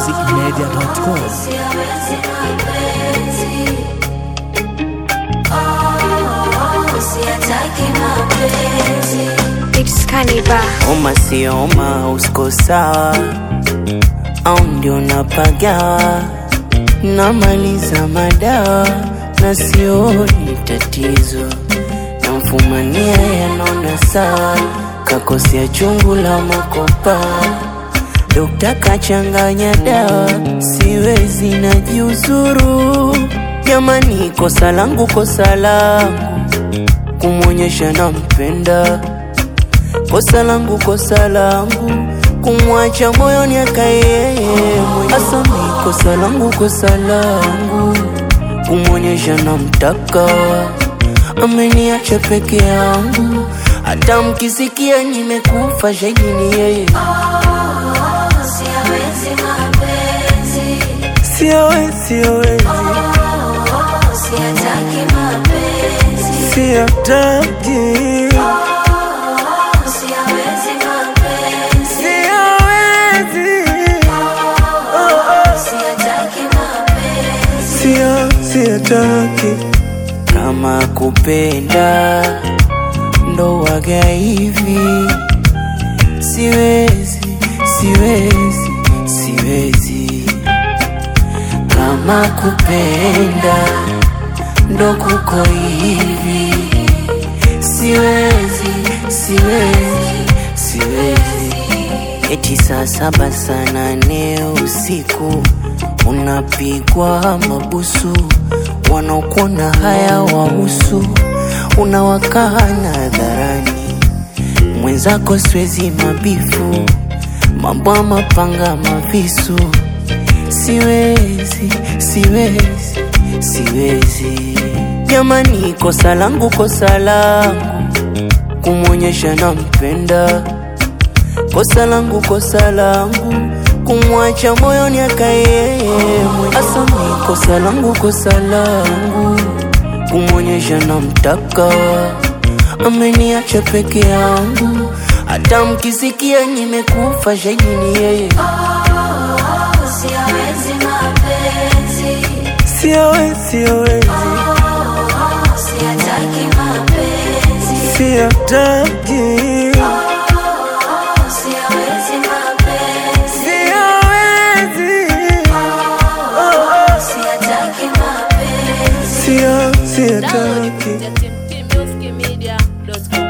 tmtmusicmedia.com. It's Kaniba. Oma sio oma, usko sawa au ndio napagawa, namaliza madawa na sioni tatizo, namfumania yanona sawa, kakosea chungu la makopa, dokta kachanganya dawa, siwezi najiuzuru. Jamani, kosa langu, kosa langu kumwonyesha nampenda kosa langu kosa langu kumwacha moyoni akaye asami kosa langu kosa langu kumwonyesha namtaka ameniacha peke yangu hata mkisikia nimekufa shahidi ni yeye siawezi siawezi siataki siawezi sio siataki kama kupenda ndo waga hivi siwezi siwezi siwezi kama kupenda ndo kuko hivi siwezi siwezi siwezi eti saa saba saa nane usiku unapigwa mabusu wanaokuona haya wahusu unawakana hadharani mwenzako siwezi mabifu mambo ya mapanga mavisu siwezi siwezi siwezi jamani kosa langu kosa langu kumwonyesha nampenda kosa langu kosa langu kumwacha moyoni akaye asami kosa langu kosa langu kumwonyesha namtaka ameniacha peke yangu hata mkisikia nimekufa shahidi ni yeye siawezi siawezi siataki siawezi sio siataki tmtmusicmedia.com.